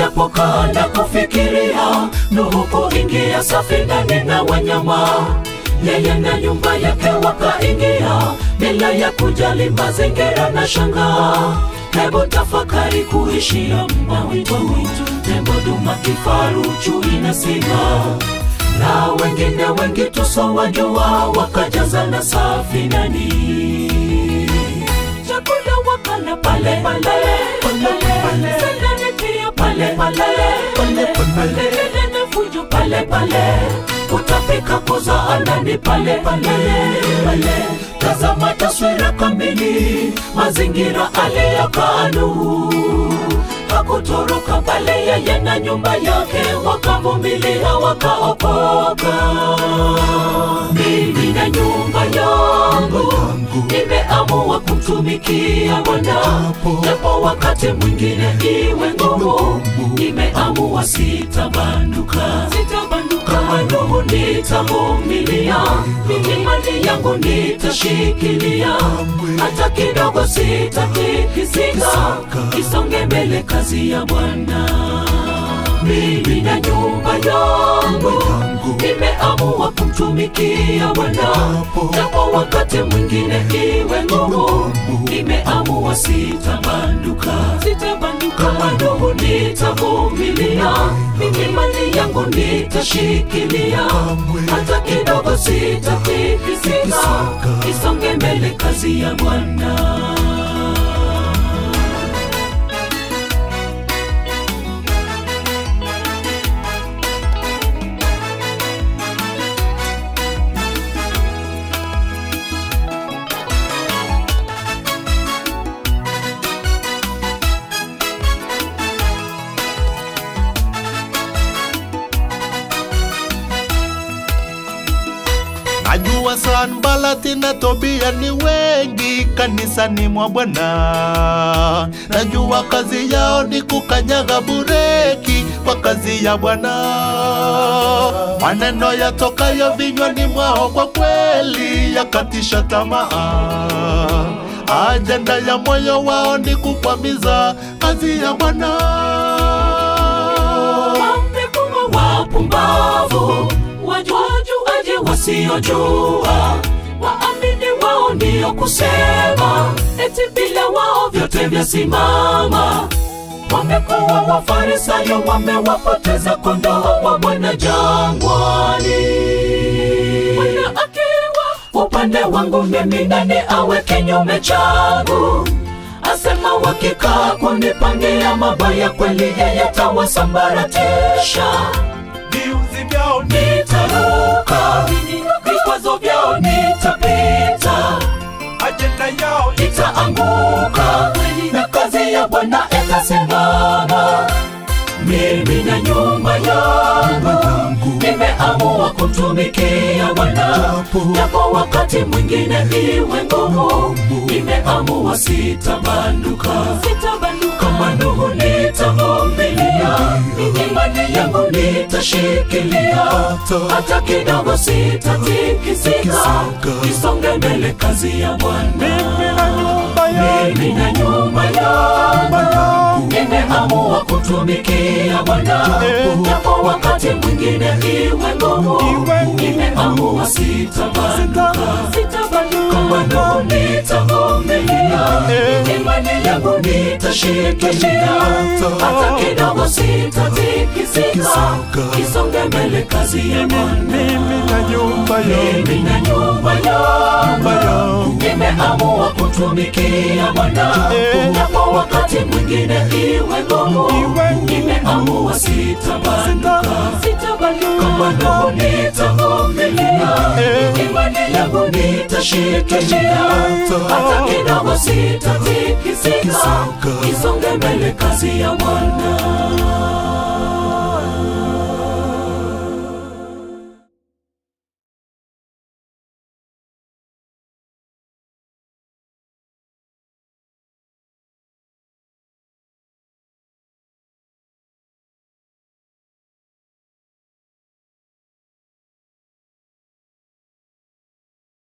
alijapokaa na kufikiria Nuhu kuingia safinani na wanyama, yeye na nyumba yake wakaingia bila ya kujali mazingira na shangaa. Hebu tafakari kuishia mwitu, tembo, duma, kifaru, chui na simba na wengine wengi tusowajua wakajazana safinani. Chakula wakala pale pale pale, sandani pia pale pale pale pale, kelele na fujo pale pale, kutapika kuzaana ni pale pale pale. Tazama taswira kamili, mazingira aliyokaa Nuhu hakutoroka pale, yeye na nyumba yake wakavumilia, wakaokoka. Mimi na nyumba yangu nimeamua kumtumikia Bwana, japo wakati mwingine iwe ngumu, nimeamua sitabanduka, sitabanduka. Kama Nuhu nitavumilia, imani yangu nitashikilia, hata kidogo sitatikisika, isonge mbele kazi ya Bwana. Mimi na nyumba yangu nimeamua kumtumikia Bwana, japo wakati mwingine iwe ngumu, nimeamua sitabanduka, sitabanduka. Kama Nuhu nitavumilia, imani yangu nitashikilia, hata kidogo sitatikisika, isonge mbele kazi ya Bwana. Najua Sanbalati na Tobia ni wengi kanisani mwa Bwana. Najua kazi yao ni kukanyaga bureki kwa kazi ya Bwana. Maneno yatokayo vinywani mwao kwa kweli yakatisha tamaa. Ajenda ya moyo wao ni kukwamiza kazi ya Bwana. wamekuwa wapumbavu, wajuajuaje wasiojua, waamini wao ndio kusema, eti bila wao vyote vyasimama. Wamekuwa wafarisayo, wamewapoteza kondoo wa Bwana jangwani. Bwana akiwa upande wangu, mimi nani awe kinyume changu? asema wakikaa kunipangia mabaya, kweli yeye tawasambaratisha. Viuzi vyao Nitaruka vikwazo vyao, nitapita, ajenda yao itaanguka na kazi ya Bwana itasimama. Mimi na nyumba yangu nimeamua kumtumikia Bwana, japo wakati mwingine iwe ngumu, nimeamua sitabanduka, sitabanduka. Kama Nuhu nitavumilia, imani yangu nitashikilia, hata kidogo sitatikisika, isonge mbele kazi ya Bwana. Mimi na nyumba yangu nimeamua kutumikia Bwana, japo wakati mwingine iwe ngumu, nimeamua sitabanduka, sitabanduka. Kama Nuhu nitavumilia, imani yangu nitashikilia, hata kidogo sitatikisika, isonge mbele kazi ya Bwana. mimi na nyumba Mimi na nyumba yangu nimeamua kutumikia Bwana, japo wakati mwingine iwe ngumu, nimeamua sitabanduka, sitabanduka. Kama Nuhu nitavumilia, imani yangu nitashikilia, hata kidogo sitatikisika, isonge mbele kazi ya Bwana.